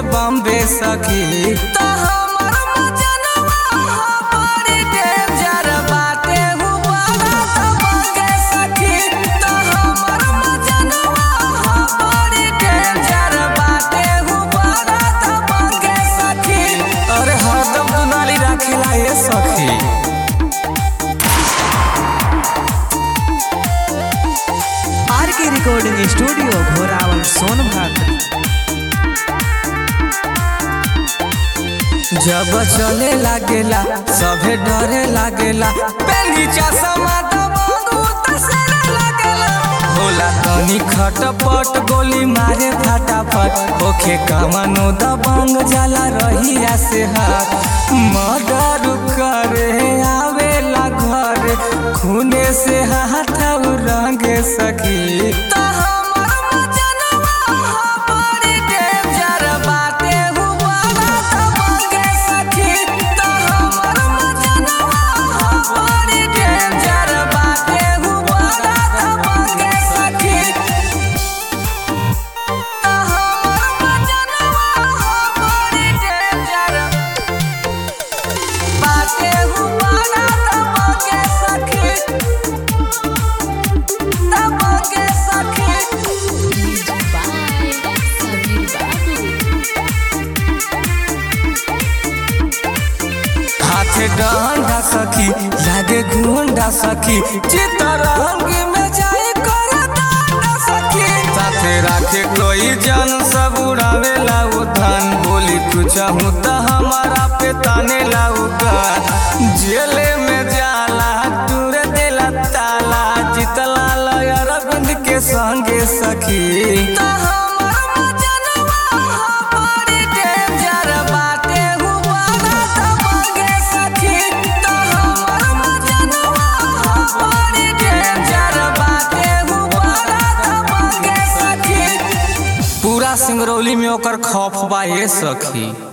बम्बे सखी तो हमर मजनवा हो बड़ी डेंजर बाटे हु बड़ा तो बगे सखी तो हमर मजनवा हो बड़ी डेंजर बाटे हु बड़ा तो बगे सखी अरे हरदम दुनाली राखिला ये सखी आर के रिकॉर्डिंग स्टूडियो घोरावल सोनभद्र जब चले लागेला सभे डरे लागेला पेली चश्मा दबंगू तसरे लागेला होला तनी खटपट गोली मारे फटाफट ओखे कमनो दबंग जाला रहिया से हाथ मर्डर करे आवेला घर खूने से हाथ रंगे सखी तो हमर मजनवा हो बड़ी डेंजर बाटे हु बड़ा तो बगे सखी तो हमर मजनवा हो बड़ी डेंजर बाटे हु बड़ा तो बगे सखी तो हमर मजनवा हो बड़ी डेंजर बाटे हु बड़ा तो बगे सखी तो बगे सखी हाथे डंडा सखी लागे गुंडा सखी चितरंगी में जाए कर दांडा सखी साथे राखे कोई जन सब उड़ावे लाऊ धन बोली तू चाहूँ तो हमारा पे ताने लाऊ जेले में जाला टूर देला ताला जितला लय अरविंद के संगे सखी तो हमर मजनवा हो बड़ी डेंजर बाटे हु बड़ा तो बगे सखी तो हमर मजनवा हो बड़ी डेंजर बाटे हु बड़ा तो बगे सखी पूरा सिंगरौली में ओकर खौफ बा ये सखी